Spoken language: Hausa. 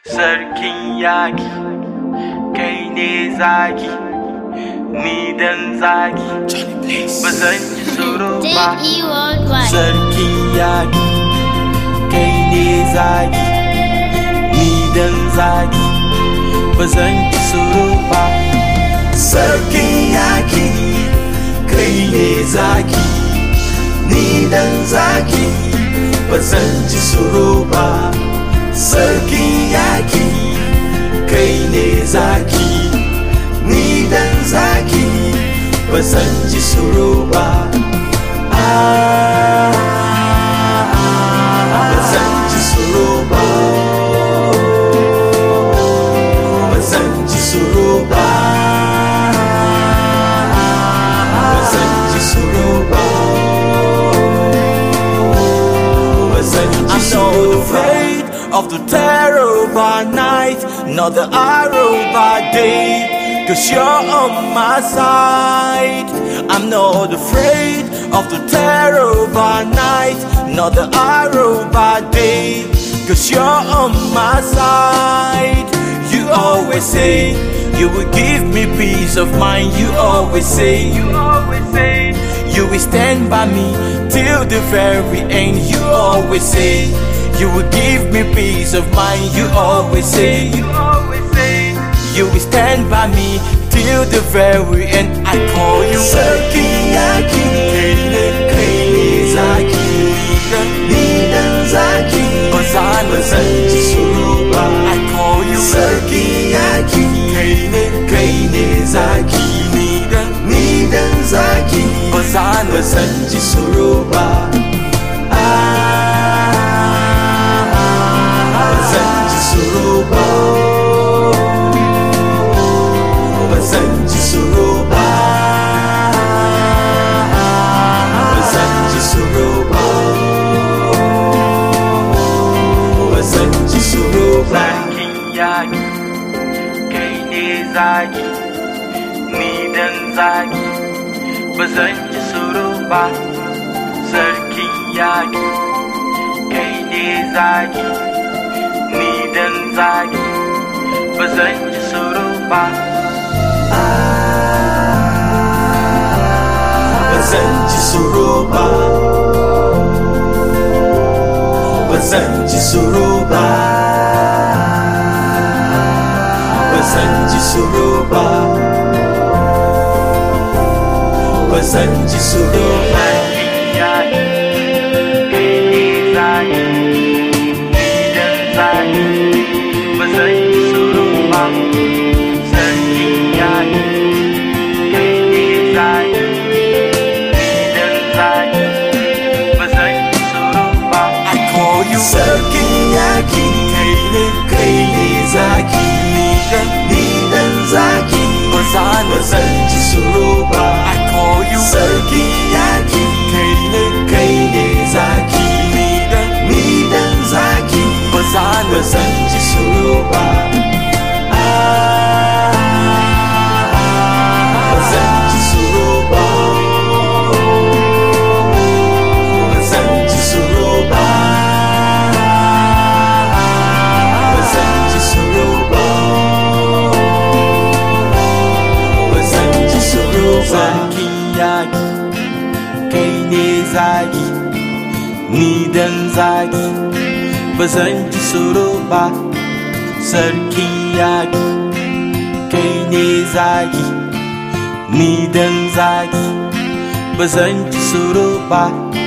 sarkin yaki kai ne zaki ni dan zaki ba zan ji tsoro ba Take worldwide. sarkin yaki kai ne zaki ni dan zaki ba zan ji tsoro ba sarkin yaki kai ne zaki ni dan zaki ba zan ji tsoro ba sarkin yaki kai ne zaki ni dan zaki ba zan ji tsoro ba Ah, ba zan ji tsoro ba ba zan ji tsoro ba ba zan ji tsoro ba ba zan ji tsoro ba of the terror by night, not the arrow by day. Cause you're on my side. I'm not afraid of the terror by night, not the arrow by day. Cause you're on my side. You always say you will give me peace of mind. You always say, you always say, you will stand by me till the very end. You always say, you will give me peace of mind. You always say, you always say, you will stand by me till the very end. I call you Sarkiyaki, Zaki, Nidan Zaki, Bazan, Suruba. I call you Sarkiyaki, Zaki, Nidan, Nidan Zaki, Bazan, Suruba. Bazanji suruba Bazanji suruba Bazanji suruba Bazanji suruba Sarkin yaki kai ne zaki ni dan zaki Bazanji suruba Sarkin yaki kai ne zaki ni dan zaki ba zan ji tsoro ba ba zan ji tsoro ba ba zan ji tsoro ba ba zan ji tsoro ba ba zan ji tsoro ba Sarkin yaki kai ne zaki ni dan zaki ba zan ji tsoro ba I call you Sarkin yaki kai ne zaki ni dan zaki ba zan ji tsoro ba ba zan ji tsoro ba ba zan ji tsoro ba ba zan ji tsoro ba ba zan ji tsoro ba sarkin yaki kai ne zagi ni dan zagi ba zan ji tsoro ba sarkin yaki kai ne zagi ni dan zagi ba zan ji tsoro ba